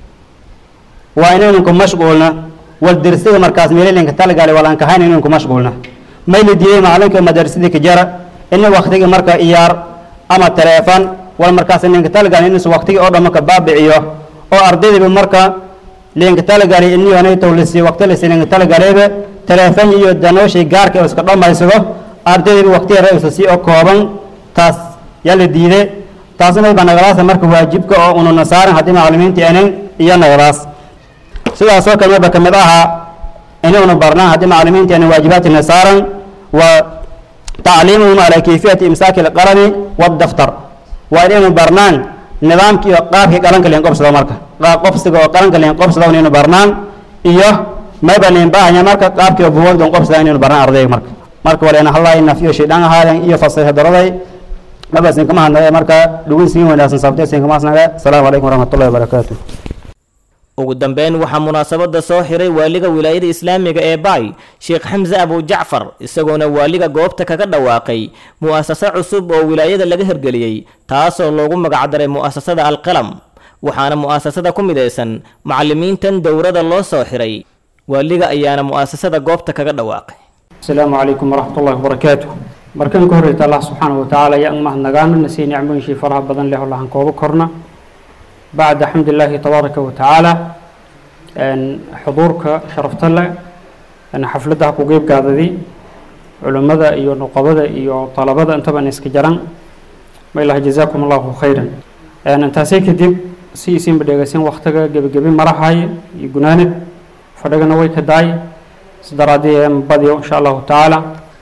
waa inaynu ku mashquulna wal dersiga markaas meelalinka talagaali walaan kahayn inaynu ku mashquulna may la diiday macalinka madarsidii ka jara ini waktiga marka iyaar ama taleefan wal markaas ninka talagaali inuusa waktigii oo dhamma ka baabiciyo oo ardaydiiba marka linka talagaali iniyonay towlisi wakti lisi linka talagaaliba taleefan iyo danooshay gaarka oo iska dhammaysado ardaydiiba wakti yara isa sii oo kooban taas yaa la diiday taasna ba nagalaasa marka waajibka oo ununa saaran haddii macalimiinta anan iyo nagalaas sidaasoo kale maba ka mid ahaa inaynu barnaan haddii macalimiinta anan waajibaadkana saaran waa tacliimuhum calaa kayfiyati imsaaki alqalami waddaftar waa inaynu barnaan nidaamkii iyo qaabkii qalanka liin qobsado marka qaab qobsiga oo qalanka liin qobsado inaynu barnaan iyo mayba liin baahanya marka qaabkii oo buwagdan qobsada inaynu barnaan ardayga marka marka waleena hallaa nafiyo shaydaan ahaadan iyo fasaxa daraday mabasin kama hadnaya marka dhugin siin wanaagsan sabteesin kama hasnaga asalaamu calaykum waraxmatullahi wabarakaatu ugu dambeyn waxaa munaasabada soo xiray waaliga wilaayada islaamiga ee baay sheekh xamse abu jacfar isagoona waaliga goobta kaga dhawaaqay mu'asase cusub oo wilaayada laga hirgeliyey taasoo loogu magacdaray mu'asasada alqalam waxaana mu'asasada ku midaysan macalimiintan dowrada loo soo xiray waaliga ayaana mu'asasada goobta kaga dhawaaqay asalaamu calaykum waraxmatullahi wabarakaatu markan ka horreyta allah subxaana wa tacaala yaa mahadnagaano nasii nicmooyinshii faraha badan leh oo lahan kooba korna bacda xamdillaahi tabaaraka wa tacaala xuduurka sharafta leh xafladda ha ku geybgaadadii culimmada iyo nuqabada iyo talabada intaban iska jaran maylaha jazaakum allahu khayran intaasay kadib si isinba dheegaysan waktiga gebagebi marahaye iyo gunaanad fadhigana way ka daay isdaraadii badiyo insha allahu tacaala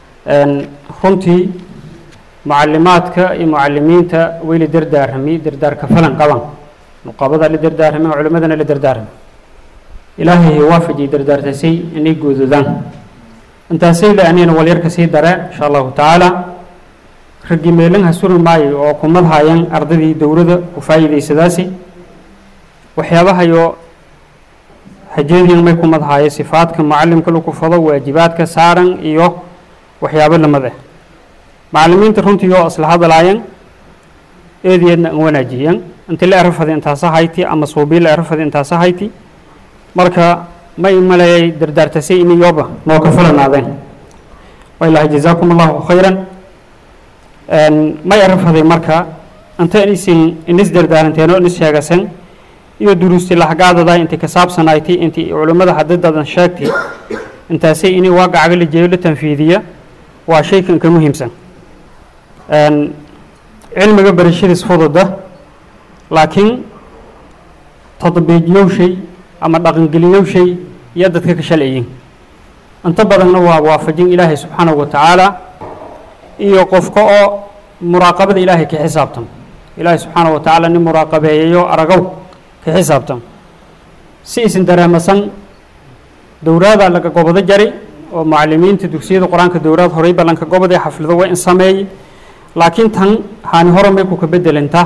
runtii mucalimaadka iyo mucalimiinta way la dardaarami dardaarka falan qaban nuqabada la dardaarami culimadana la dardaarami ilaahay waafajiyay dardaartasay inay guududaan intaasay la anina walyarka sii dare insha allahu tacaala raggii meelanha suri maayo oo kumadhayan ardadii dowladda ku faa'iidaysadaasi waxyaabahayo hajeediin may kumadhaayo sifaadka mucalimka lagu fado waajibaadka saaran iyo waxyaabo lamid ah macalimiinta runtii oo isla hadlaayeen eedeedna an wanaajiyeen inti la erafadi intaasa hayti ama suubii la erafadi intaasa hayti marka may maleeyay dardaartasay ini yoba noo ka falanaadeen wailaha jazaakum allahu khayran may erafaday marka inta isin inis dardaaranteeno inis sheegasen iyo duruusti lahagaadada inti ka saabsanayti inti culimmada hadadadan sheegtay intaasay ini waaqacaga la jeeyo la tanfiidiya waa shaykan ka muhiimsan cilmiga barashadiis fududa laakiin tadbiijyowshay ama dhaqangeliyowshay iyo dadka ka shalciyin inta badanna waa waafajin ilaahay subxaanahu wa tacaala iyo qofka oo muraaqabada ilaahay ka xisaabtan ilaahay subxaanahu wa tacaala nin muraaqabeeyayo aragow ka xisaabtan si isin dareemasan dowraadaa laga gobado jari oo mucalimiinta dugsiyada qur-aanka dowraad horey ballanka goboday xaflado waa in sameeyey laakiin tan haani hore may ku ka bedelantaa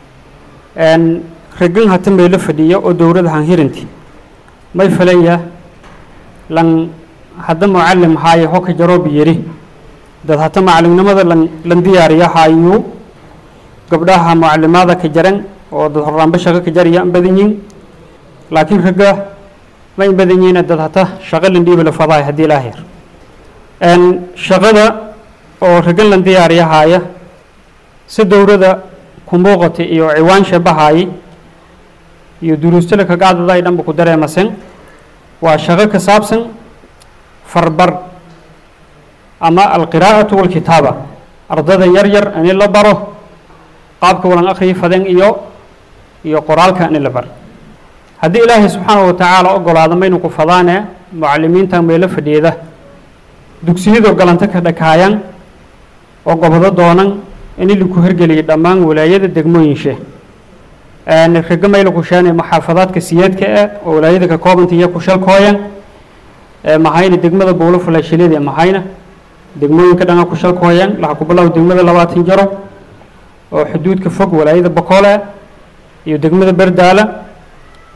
ragin hata meelo fadhiya oo dowlada han hirinti may falaya lan hadda mucalim haaye hoka jaroob yiri dad hata macalimnimada lan lan diyaariya haayuu gabdhaha mucalimaada ka jaran oo dad horaanba shaqo ka jaraya an badan yihin laakiin ragga ma in badan yihiin dad hata shaqo lan dhiiba la fadaay haddii ilaa heer shaqada oo raggan lan diyaariya haaya si dowlada ku muuqata iyo ciwaan shabahaay iyo duruustala kagaadada ay dhanba ku dareemasen waa shaqo ka saabsan farbar ama alqiraa'atu walkitaaba ardada yar yar ini la baro qaabka walan akhriyi faden iyo iyo qoraalka ini la bar haddii ilaahay subxaanahu watacaala ogolaado maynu ku fadaane mucalimiinta meelo fadhiyada dugsiyadoo galanta ka dhakaayan oo gobodo doonan in laku hergeliyay dhammaan walaayada degmooyinshe raga mayla kusheene maxaafadaadka siyeedka ah oo walaayada ka koobanta iyo kushalkooyan mahayna degmada buulo fulaashilada mahayna degmooyinka dhana kushalkooyan laha ku bilow degmada labaatan jaro oo xuduudka fog walaayada bokoole iyo degmada berdaala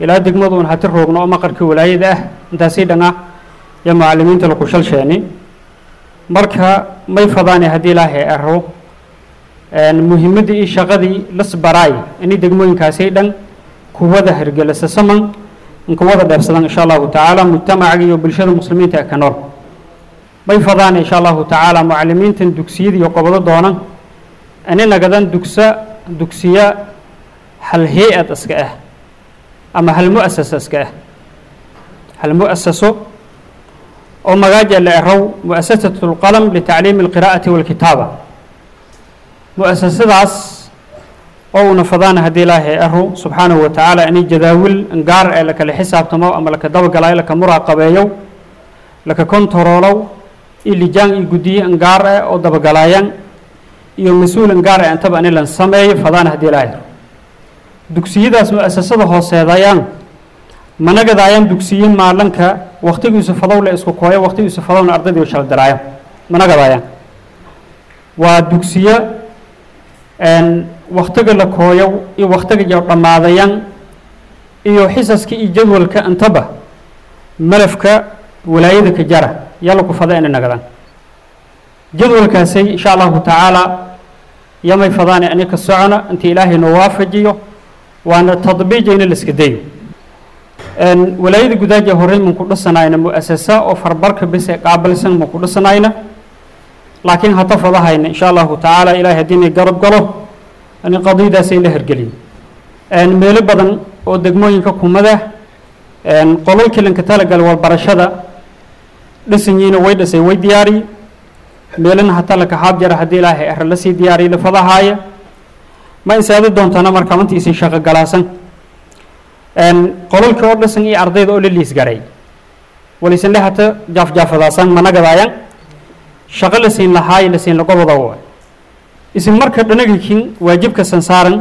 ilaa degmaduun hati roogno oo maqarkii walaayada ah intaasii dhan ah iyo macalimiinta laku shalsheeni marka may fadaane haddii ilaahay aro muhiimaddii iyo shaqadii lasbaraay inay degmooyinkaasi dhan kuwada hergelisa saman kuwada dheebsadan insha allahu tacaala mujtamaca iyo bulshada muslimiinta ee ka nool may fadaan insha allahu tacaala mucalimiintan dugsiyada iyo qobado doonan ani nagadan dugsa dugsiya hal hay-ad iska ah ama hal mu'asasa iska ah hal mu'asaso oo magaaja la erow mu'asasatu lqalam litacliimi alqiraa'ati walkitaaba mu'asasadaas oo una fadaana haddii ilaahay aro subxaanahu wa tacaala inay jadaawil gaar ee lakala xisaabtamo ama laka dabagalayo laka muraaqabeeyo laka kontaroolow iyo lijaan iyo guddiye angaar eh oo dabagalaayaan iyo mas-uul angaar eh intaba ani lan sameeyo fadaana haddii ilaahay aro dugsiyadaas mu'asasada hooseedayaan managadaayaan dugsiye maalanka waktigiisu fadow le isku kooyo waktigiisu fadowna ardaydii shal daraaya managadaayaan waa dugsiye waktiga la kooyo iyo waktiga iyo dhammaadayan iyo xisaska iyo jadwalka intaba malafka walaayada ka jara yalla ku fada inay nagadaan jadwalkaasay insha allahu tacaala yamay fadaane ani ka socona inta ilaahay noo waafajiyo waana tadbiijayna la iska dayo walaayada gudaaja horey manku dhisanayna mu'asasa oo farbarka bes ee qaabilsan manku dhisanayna laakiin hata fadahayna insha allahu tacaala ilahay haddii inay garab galo ani qadiyadaasay la hergeliyo meelo badan oo degmooyinka kumada qolalkii lanka talagal walbarashada dhisanyiina way dhisay way diyaariye meelana hata laka xaab jara haddii ilaahay ara lasii diyaariye la fadahaaya ma insaadi doontana marka mantiisii shaqo galaasan qolalkii oo dhisan iyo ardayda oo la liisgaray walisan hata jaafjaafadaasan managadaayan shaqo la siin lahaayo la siin lagobada wa isin marka dhanagikin waajibka sansaaran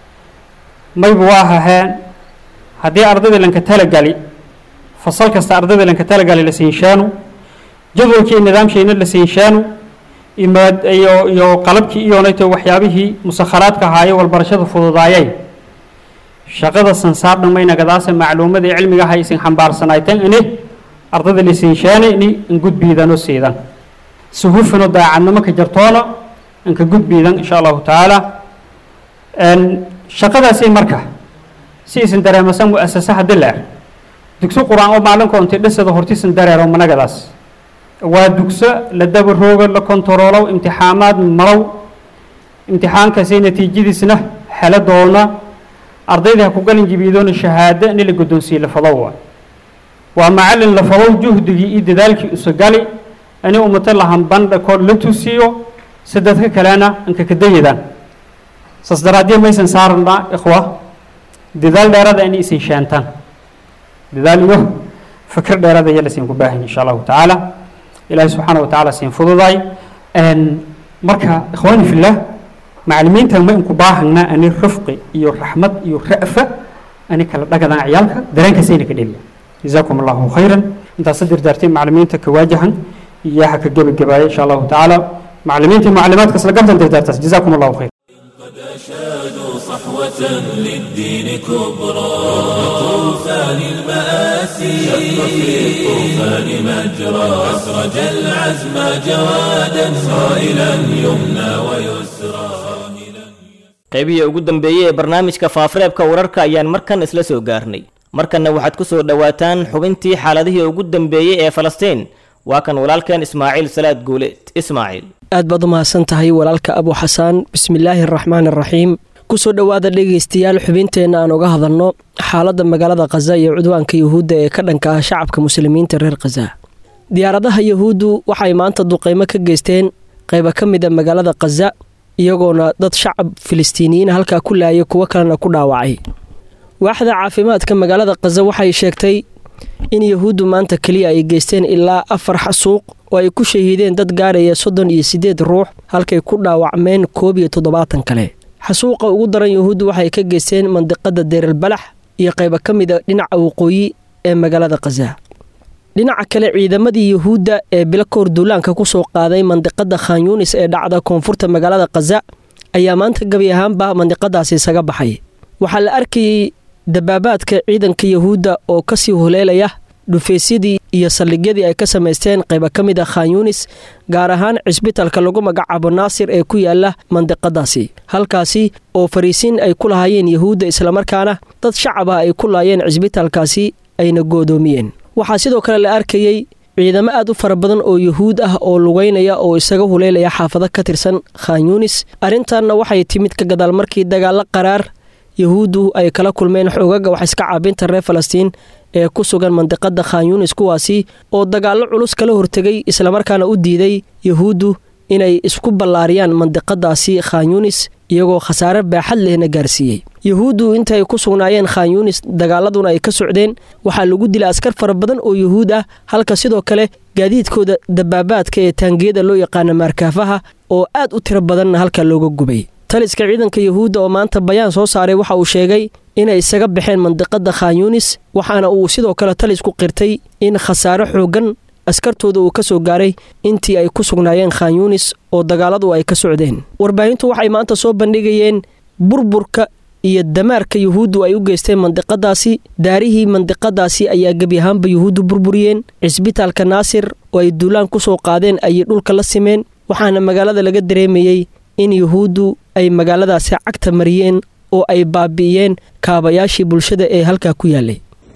mayba waa haheen haddii ardayda lanka talagali fasal kasta ardayda lanka talagali la siinshaanu jadwalkii nidaamshiina la siinshaanu iyo iyo qalabkii iyonayto waxyaabihii musakharaadka ahaaye walbarashada fududaayay shaqada sansaar dhammaynagadaasa macluumada iyo cilmiga ha isin xambaarsanaytan ini ardayda la siinshaani ini ingudbiidanoo siidan si hufano daacadnimo ka jartoona inka gudbiidan insha allahu tacaala shaqadaasi marka si isin dareemasan mu'asasa haddii la er dugso qur-aan oo maalinka ontay dhisada hortiisan dareero managadaas waa dugso la dabaroogo la kontaroolow imtixaamaad marow imtixaankaasi natiijadiisna helo doona ardayda ha ku galin jibiidoona shahaado in la guddoonsiiye la fadow waa waa macallin la fadow juhdigii iyo dadaalkii usagali ani ummata lahan bandha koor la tusiyo si dadka kalena inka kadayadaan saas daraaddiya maysan saarna ikhwa dadaal dheerada inay isin sheentaan dadaal iyo fikir dheerada iyo lasiin ku baahan insha allahu tacaala ilaahay subxaana wa tacaala siin fududaay marka ikhwaani fillah macalimiinta ma inku baahana ani rifqi iyo raxmad iyo ra'fa ani kala dhagadaan ciyaalka dareenkaasayna ka dheliya jazaakum allahu khayran intaasa dirdaartay macalimiinta ka waajahan iyo ha ka gebagabaaya insha allahu tacaala معلمين معلمات كسر قبل تقدر جزاكم الله خير أشادوا صحوة للدين كبرى طوفان المآسي شق في الطوفان مجرى أسرج العزم جوادا صائلا يمنى ويسرى qaybihii ugu dambeeyey ee barnaamijka faafareebka wararka ayaan markan isla soo gaarnay markanna waxaad ku soo dhowaataan xubintii xaaladihii ugu dambeeyey ee falastiin waa kan walaalkeen ismaaciil salaad guuleed ismaaciil aad baad u mahadsan tahay walaalka abu xasaan bismillaahi araxmaan araxiim kusoo dhowaada dhegaystayaal xubinteenna aan uga hadalno xaaladda magaalada khaza iyo cudwaanka yuhuudda ee ka dhanka ah shacabka muslimiinta reer khaza diyaaradaha yuhuuddu waxay maanta duqeymo ka geysteen qayba ka mid a magaalada khaza iyagoona dad shacab filistiiniyiin halkaa ku laayay kuwo kalena ku dhaawacay waaxda caafimaadka magaalada khaza waxay sheegtay in yuhuuddu maanta keliya ay geysteen ilaa afar xasuuq oo ay ku shahiideen dad gaaraya soddon iyo siddeed ruux halkay ku dhaawacmeen koob iyo toddobaatan kale xasuuqa ugu daran yuhuuddu waxay ka geysteen mandiqada deeralbalax iyo qayba ka mid a dhinaca waqooyi ee magaalada khaza dhinaca kale ciidamadii yuhuudda ee bilakoor duulaanka ku soo qaaday mandiqada khan yuunis ee dhacda koonfurta magaalada khaza ayaa maanta gebi ahaanba mandiqadaasi isaga baxay waxaa la arkayay dabaabaadka ciidanka yahuudda oo ka sii huleelaya dhufaysyadii iyo saldhigyadii ay ka samaysteen qayba ka mid a khan yunis gaar ahaan cisbitalka lagu magacaabo naasir ee ku yaala mandiqadaasi halkaasi oo fariisiin ay ku lahaayeen yahuudda islamarkaana dad shacab ah ay ku laayeen cisbitalkaasi ayna goodoomiyeen waxaa sidoo kale la arkayey ciidamo aad u fara badan oo yuhuud ah oo lugaynaya oo isaga huleelaya xaafado ka tirsan khan yunis arrintanna waxay timid ka gadaal markii dagaallo qaraar yahuuddu ay kala kulmeen xoogaga wax iska caabinta reer falastiin ee ku sugan mandiqada khan yunis kuwaasi oo dagaallo culus kala hortegay islamarkaana u diiday yahuuddu inay isku ballaariyaan mandiqadaasi khan yunis iyagoo khasaare baaxad lehna gaarsiiyey yahuuddu intaay ku sugnaayeen khan yunis dagaaladuna ay ka socdeen waxaa lagu dilay askar fara badan oo yuhuud ah halka sidoo kale gaadiidkooda dabaabaadka ee taangiyada loo yaqaana maarkaafaha oo aad u tiro badanna halka looga gubay taliska ciidanka yahuudda oo maanta bayaan soo saaray waxa uu sheegay inay isaga baxeen mandiqada khan yunis waxaana uu sidoo kale talisku qirtay in khasaare xooggan askartooda uu ka soo gaaray intii ay ku sugnaayeen khan yunis oo dagaaladu ay ka socdeen warbaahintu waxay maanta soo bandhigayeen burburka iyo damaarka yuhuuddu ay u geysteen mandiqadaasi daarihii mandiqadaasi ayaa gebi ahaanba yuhuuddu burburiyeen cisbitaalka naasir oo ay duulaan ku soo qaadeen ayay dhulka la simeen waxaana magaalada laga dareemayey in yuhuuddu ay magaaladaasi cagta mariyeen oo ay baabi'iyeen kaabayaashii bulshada ee halkaa ku yaallay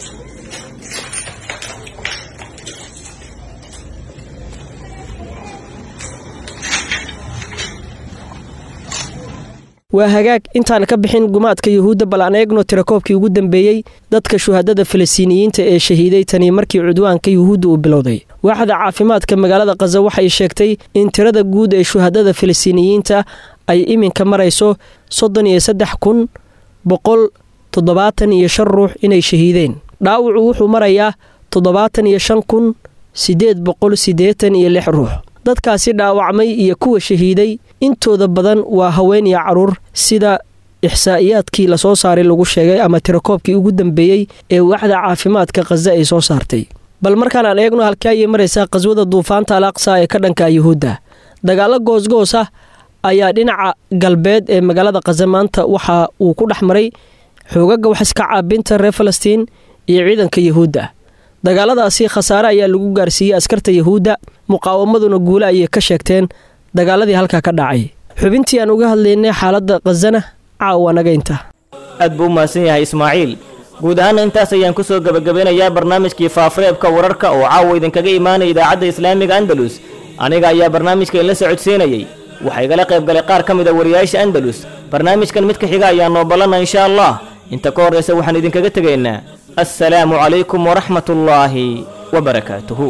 waa hagaag intaan ka bixin gumaadka yuhuudda bal aan eegno tirakoobkii ugu dambeeyey dadka shuhadada falastiiniyiinta ee shahiiday tanii markii cudwaanka yuhuudda uu bilowday waaxda caafimaadka magaalada khaza waxay sheegtay in tirada guud ee shuhadada falastiiniyiinta ay iminka marayso soddon iyo saddex kun boqol toddobaatan iyo shan ruux inay shahiideen dhaawacu wuxuu marayaa toddobaatan iyo shan kun siddeed boqol siddeetan iyo lix ruux dadkaasi dhaawacmay iyo kuwa shahiiday intooda badan waa haween iyo caruur sida ixsaa'iyaadkii lasoo saaray lagu sheegay ama tirakoobkii ugu dambeeyey ee waaxda caafimaadka khaza ay soo saartay bal markaan aan eegno halkii ayay maraysaa qaswada duufaanta al aqsa ee ka dhanka yuhuudda dagaallo goosgoos ah ayaa dhinaca galbeed ee magaalada khaza maanta waxa uu ku dhex maray xoogaga wax iska caabinta reer falastiin iyo ciidanka yuhuudda dagaaladaasi khasaare ayaa lagu gaarsiiyey askarta yuhuudda muqaawamaduna guule ayay ka sheegteen dagaaladii halkaa ka dhacay xubintii aan uga hadlaynay xaaladda khazana caawa nagaynta aad buu u mahadsan yahay ismaaciil guud ahaana intaas ayaan ku soo gebagabeynayaa barnaamijkii faafareebka wararka oo caawa idinkaga imaanaya idaacadda islaamiga andalus aniga ayaa barnaamijka inla socodsiinayey waxaa igala qayb galay qaar ka mid a wariyaasha andalus barnaamijkan mid ka xiga ayaa noo ballanna insha allah inta ka horraysa waxaan idinkaga tegaynaa assalaamu calaykum waraxmat ullaahi wabarakaatuhu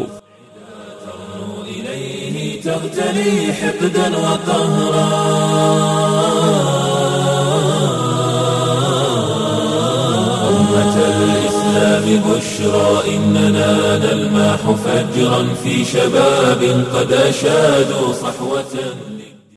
تغتلي حقدا وقهرا أمة الإسلام بشرى إننا نلماح فجرا في شباب قد أشادوا صحوة